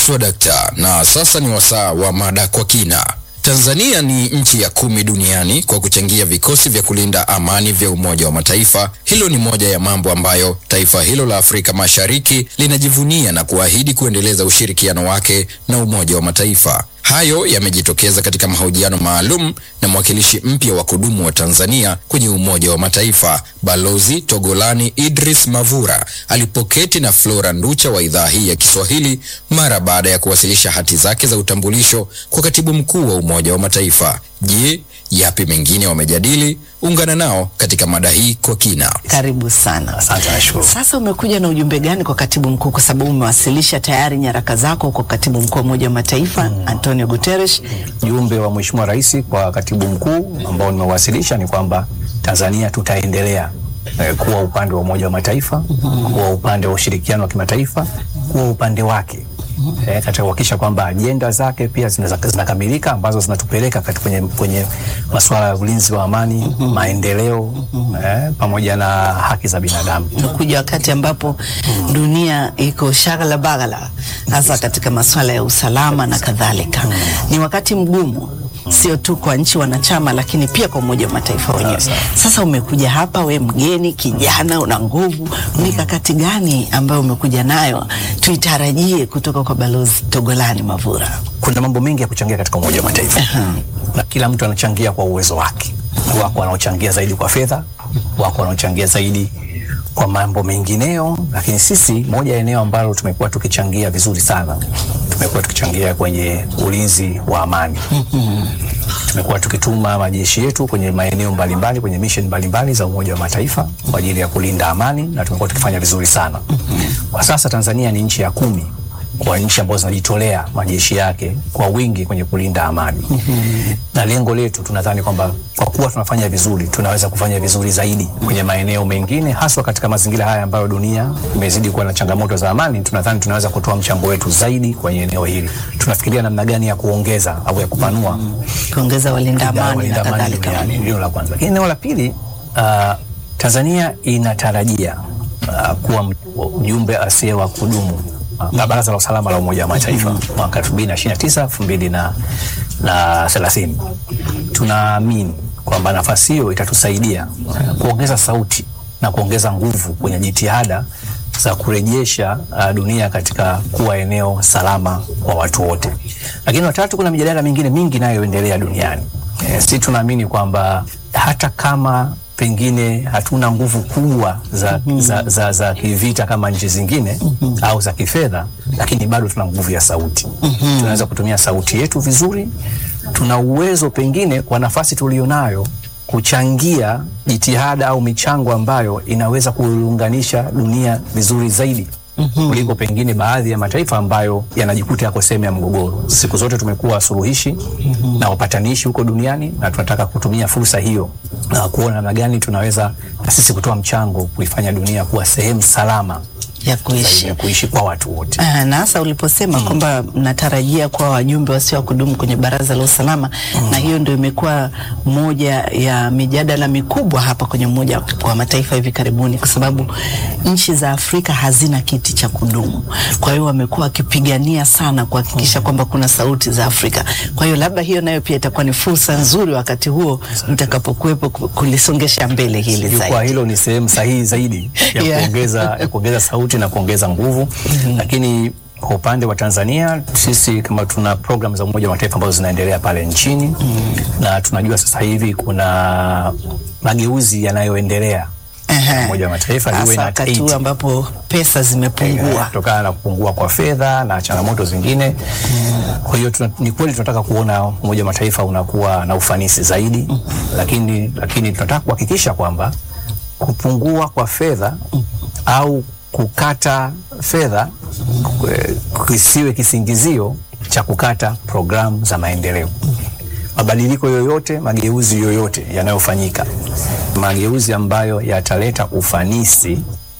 Swadakta, na sasa ni wasaa wa mada kwa kina. Tanzania ni nchi ya kumi duniani kwa kuchangia vikosi vya kulinda amani vya Umoja wa Mataifa. Hilo ni moja ya mambo ambayo taifa hilo la Afrika Mashariki linajivunia na kuahidi kuendeleza ushirikiano wake na Umoja wa Mataifa. Hayo yamejitokeza katika mahojiano maalum na mwakilishi mpya wa kudumu wa Tanzania kwenye Umoja wa Mataifa, Balozi Togolani Idris Mavura alipoketi na Flora Nducha wa idhaa hii ya Kiswahili mara baada ya kuwasilisha hati zake za utambulisho kwa katibu mkuu wa Umoja wa Mataifa. Je, yapi mengine wamejadili? Ungana nao katika mada hii kwa kina. Karibu sana. Asante, nashukuru. Sasa umekuja na ujumbe gani kwa katibu mkuu, kwa sababu umewasilisha tayari nyaraka zako kwa katibu mkuu wa Umoja wa Mataifa Antonio Guterres? Ujumbe wa Mheshimiwa Rais kwa katibu mkuu ambao nimewasilisha ni kwamba Tanzania tutaendelea eh, kuwa upande wa Umoja wa Mataifa, kuwa upande wa ushirikiano wa kimataifa, kuwa upande wake eh, katika kuhakikisha kwamba ajenda zake pia zinaza- zinakamilika ambazo zinatupeleka katika kwenye, kwenye masuala ya ulinzi wa amani, maendeleo eh, pamoja na haki za binadamu. Umekuja wakati ambapo dunia iko shagala bagala, hasa katika masuala ya usalama na kadhalika. Ni wakati mgumu sio tu kwa nchi wanachama, lakini pia kwa Umoja wa Mataifa wenyewe. Sasa umekuja hapa, we mgeni kijana, una nguvu, mikakati gani ambayo umekuja nayo tuitarajie kutoka kwa Balozi Togolani Mavura? kuna mambo mengi ya kuchangia katika Umoja wa Mataifa na kila mtu anachangia kwa uwezo wake. Wako wanaochangia zaidi kwa fedha, wako wanaochangia zaidi kwa mambo mengineo, lakini sisi, moja ya eneo ambalo tumekuwa tukichangia vizuri sana, tumekuwa tukichangia kwenye ulinzi wa amani. Tumekuwa tukituma majeshi yetu kwenye maeneo mbalimbali, kwenye mission mbalimbali za Umoja wa Mataifa kwa ajili ya kulinda amani na tumekuwa tukifanya vizuri sana. Kwa sasa Tanzania ni nchi ya kumi kwa nchi ambazo zinajitolea majeshi yake kwa wingi kwenye kulinda amani. Na lengo letu tunadhani kwamba kwa kuwa tunafanya vizuri, tunaweza kufanya vizuri zaidi kwenye maeneo mengine, haswa katika mazingira haya ambayo dunia imezidi kuwa na changamoto za amani. Tunadhani tunaweza kutoa mchango wetu zaidi kwenye eneo hili. Tunafikiria namna gani ya kuongeza au ya kupanua Kuongeza walinda amani walinda na amani kadhalika. duniani. Hilo la kwanza. Lakini eneo la pili, uh, Tanzania inatarajia uh, kuwa mjumbe asiye wa kudumu uh, Baraza la Usalama la Umoja wa Mataifa mwaka 2029 2030. Tunaamini kwamba nafasi hiyo itatusaidia uh, kuongeza sauti na kuongeza nguvu kwenye jitihada za kurejesha uh, dunia katika kuwa eneo salama kwa watu wote. Lakini watatu, kuna mijadala mingine mingi inayoendelea duniani. E, si tunaamini kwamba hata kama pengine hatuna nguvu kubwa za, za, za, za kivita kama nchi zingine au za kifedha, lakini bado tuna nguvu ya sauti. Tunaweza kutumia sauti yetu vizuri. Tuna uwezo pengine kwa nafasi tulionayo kuchangia jitihada au michango ambayo inaweza kuunganisha dunia vizuri zaidi kuliko pengine baadhi ya mataifa ambayo yanajikuta yako sehemu ya mgogoro. Siku zote tumekuwa suluhishi na wapatanishi huko duniani, na tunataka kutumia fursa hiyo na kuona namna gani tunaweza na sisi kutoa mchango kuifanya dunia kuwa sehemu salama ya zaidi kuishi. ya kuishi kwa watu wote. Ah, na hasa uliposema kwamba mnatarajia kuwa wajumbe wasio wa kudumu kwenye Baraza la Usalama, na hiyo ndio imekuwa moja ya mijadala mikubwa hapa kwenye Umoja wa Mataifa hivi karibuni, kwa sababu nchi za Afrika hazina kiti cha kudumu. Kwa hiyo wamekuwa wakipigania sana kuhakikisha kwamba kuna sauti za Afrika. Kwa hiyo labda hiyo nayo pia itakuwa ni fursa nzuri wakati huo mtakapokuwepo ku- kulisongesha mbele hili Jukwaa zaidi. hilo ni sehemu sahihi zaidi ya Yeah. kuongeza ya kuongeza sauti na kuongeza nguvu, lakini kwa upande wa Tanzania sisi kama tuna program za Umoja wa Mataifa ambazo zinaendelea pale nchini na tunajua sasa hivi kuna mageuzi yanayoendelea Ehe. Umoja wa Mataifa Hasa UN at wakati huu 80. ambapo pesa zimepungua. kutokana na kupungua kwa fedha na changamoto zingine. Kwa hiyo tuna- ni kweli tunataka kuona Umoja wa Mataifa unakuwa na ufanisi zaidi, lakini lakini tunataka kuhakikisha kwamba kupungua kwa fedha au kukata fedha eh, kisiwe kisingizio cha kukata programu za maendeleo. Mabadiliko yoyote, mageuzi yoyote yanayofanyika, mageuzi ambayo yataleta ufanisi